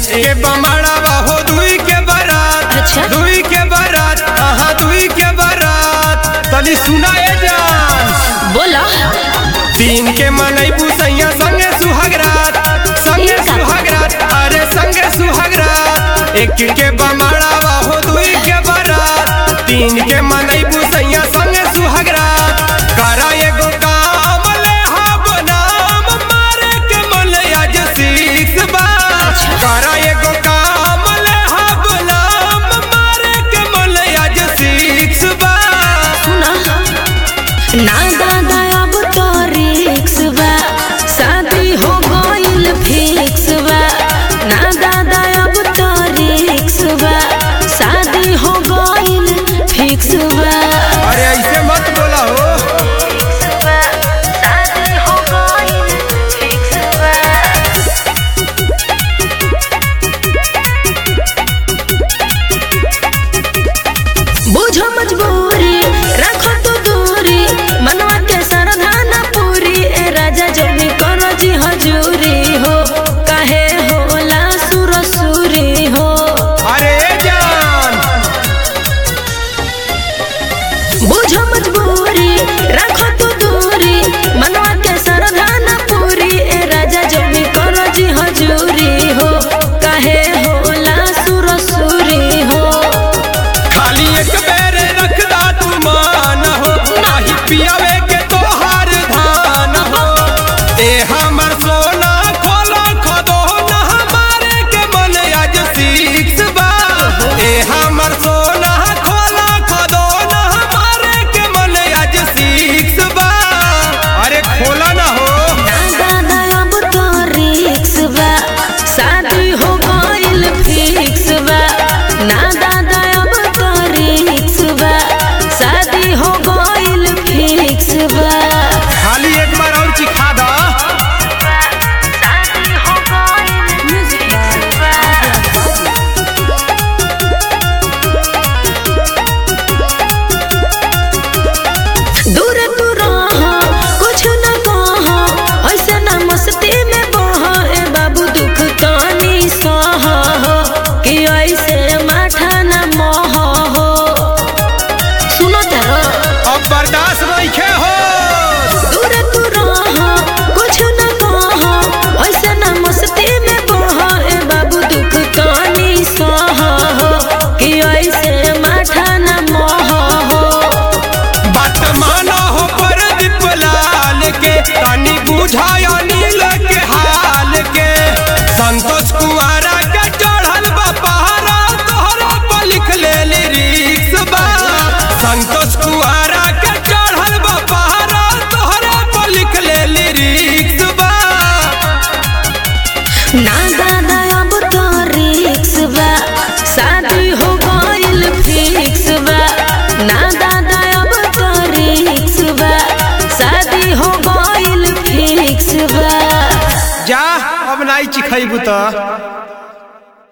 एक के बमड़ावा हो दुई के बारात अच्छा। दुई के बारात हाँ दुई के बारात तनी सुनाए जान बोला तीन के मनैबू सैया संगे सुहागरात संगे ठीक है। सुहागरात अरे संगे सुहागरात एक के बमड़ावा हो दुई के बारात तीन के मनैबू सैया संगे सुहागरात करा एगो काम ले हब नाम मारे के मन आज सीख बा करा एगो काम ले हब नाम मारे के मन आज सीख बा सुना ना दादा अब तो रिक्स बा शादी हो गइल फिक्स बा ना दादा अब तो रिक्स बा शादी हो गइल फिक्स बा अरे ऐसे मत बोला हो शादी हो गइल फिक्स बा बुझो मजबूरी रखो तो दूरी मनवा के सरधाना पूरी ए राजा जल्दी करो जी हजूरी हो काहे होला सुरसुरी हो अरे जान बुझो मजबूरी रखो तो दूरी मनवा के सरधाना पूरी ए राजा जल्दी करो जी हजूरी हो काहे होला सुरसुरी हो खाली एक बेर रखदा तू मान हो नाही पियावे के तोहार धान हो ए हमर सोना खोला खदो ना हमारे के मन आज सीख बा ए हमर सोना खोला खदो ना हमारे के मन आज सीख बा अरे खोला ना हो ना दादा अब तो रिक्स बा शादी हो गइल फिक्स बा ना दादा अब तो रिक्स बा शादी हो गइल फिक्स बा खाली एक बार और चिखा दा शादी हो गइल फिक्स बा दूर तू रह कुछ न कह ऐसे न मस्ती में बह ए बाबू दुख तानी सह कि ऐसे माठा न मह हो सुनो तेरा अब बर्दाश्त नहीं हो दूर तू रह कुछ न कह ऐसे न मस्ती में बह ए बाबू दुख तानी सह कि ऐसे माठा न मह हो बात माना हो प्रदीप लाल के तनी बुझाया नील के हाल के संतोष कुआरा के चढ़ल बा पहाड़ा तोहरा पर लिख ले लिरिक्स बा संतोष कुआरा के चढ़ल बा पहाड़ा तोहरा पर लिख ले लिरिक्स बा ना दादा अब तो रिक्स बा शादी हो गइल फिक्स बा ना दादा अब तो रिक्स बा शादी हो गइल फिक्स बा जा अब नाई चिखैबू त